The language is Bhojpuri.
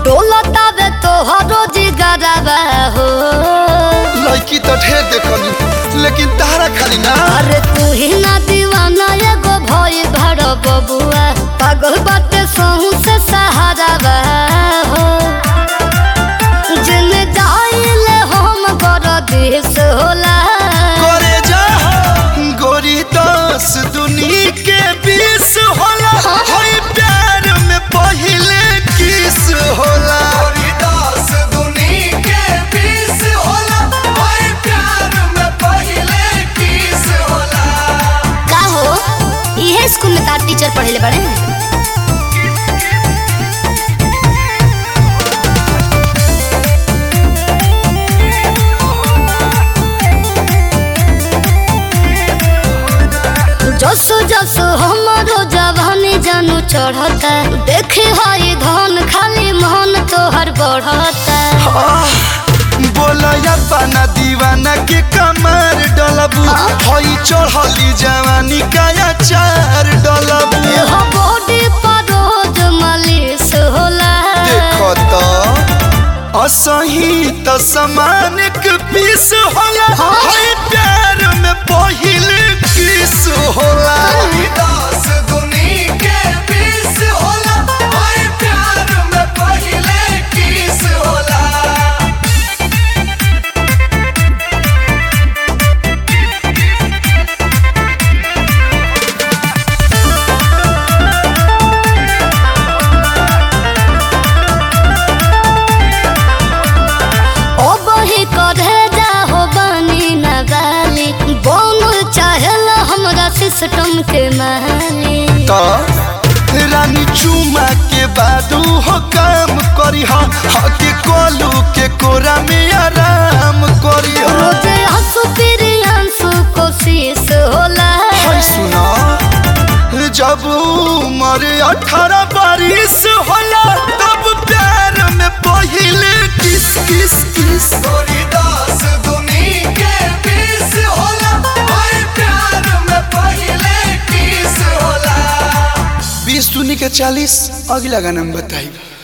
डोलतावे तोहरो जिगरवा हो लड़की तो ढेर देखनी लेकिन तारा खाली ना अरे तू ही ना दीवाना एगो भई भर बबुआ पागल बाटे सहू से सहारावा हो जिन जाइले हम कर देश होला करे जा गोरी दस दुनी के बीस होला होई प्यार में पहिले किस होला गोरी दस दुनी के बीस होला होई प्यार में पहिले किस होला का हो इहे स्कूल में तार टीचर पढ़ेले बड़े जसो जसो हमारो जवानी जानू चढ़ता देखे हई धन खाली मन तोहर बढ़ता बोला पाना दीवाना के कमर डलबू हई चढ़ली जवानी का चार डलबू यह बॉडी पर रोज मालिश होला देखो तो असही त समान के पीस होला हई प्यार में पहिले किस होला दस दुनी के बीस होला हई प्यार में पहिले किस होला ओ बही करे जा हो बनी न गाली बोन चाहला हमरा सिस्टम के माली तो रानी चुमा के बादू हो काम करी हा हके कोलू के कोरा में आराम करी हा रोजे हंसू फिर हंसू कोशिश होला हाय सुना जब उम्र अठारह बारिश होला तब प्यार में पहिले किस किस किस गोरी दास दुनी के बीस होला हाय प्यार में पहिले किस होला बीस दुनी के चालीस अगला गाना में बताइब